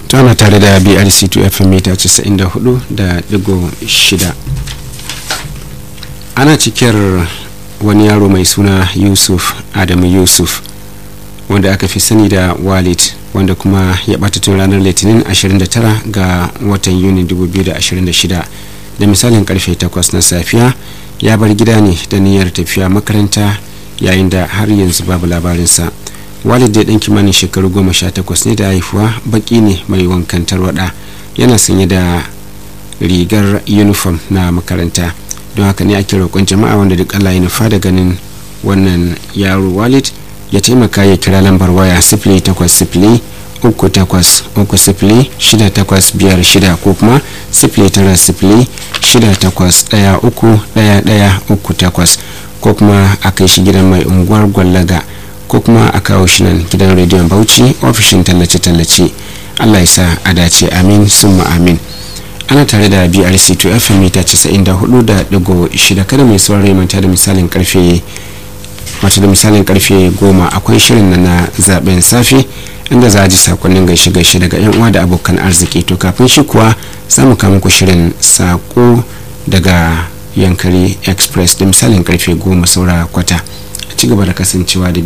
tana tare da brc2 fm mita 94 da digo shida ana cikiyar wani yaro mai suna yusuf adamu yusuf wanda aka fi sani da walid wanda kuma ya bata tun ranar litinin 29 ga watan yuni 2026 da misalin karfe 8 na safiya ya bar gida ne da niyyar tafiya makaranta yayin da har yanzu babu labarinsa walid da ɗan kimanin shekaru goma sha takwas ne da haifuwa baki ne mai wankan tarwada yana sanye da rigar uniform na makaranta don haka ne ake roƙon jama'a wanda duk allah ya nufa da ganin wannan yaro walid ya taimaka ya kira lambar waya sifili takwas sifili uku takwas uku sifili shida takwas biyar shida ko kuma sifili tara sifili shida takwas ɗaya uku ɗaya ɗaya uku takwas ko kuma a kai shi gidan mai unguwar gwallaga ko kuma a kawo shi nan gidan rediyon bauchi ofishin tallace-tallace allah ya sa a dace amin summa amin ana tare da brc 2 fm mita 94.6 kada mai saurari manta da misalin karfe wata da misalin karfe goma akwai shirin na na zaben safe inda za a ji sakonnin gaishe gaishe daga yan uwa da abokan arziki to kafin shi kuwa za mu kama ku shirin sako daga yankari express da misalin karfe goma saura kwata a ci gaba da kasancewa da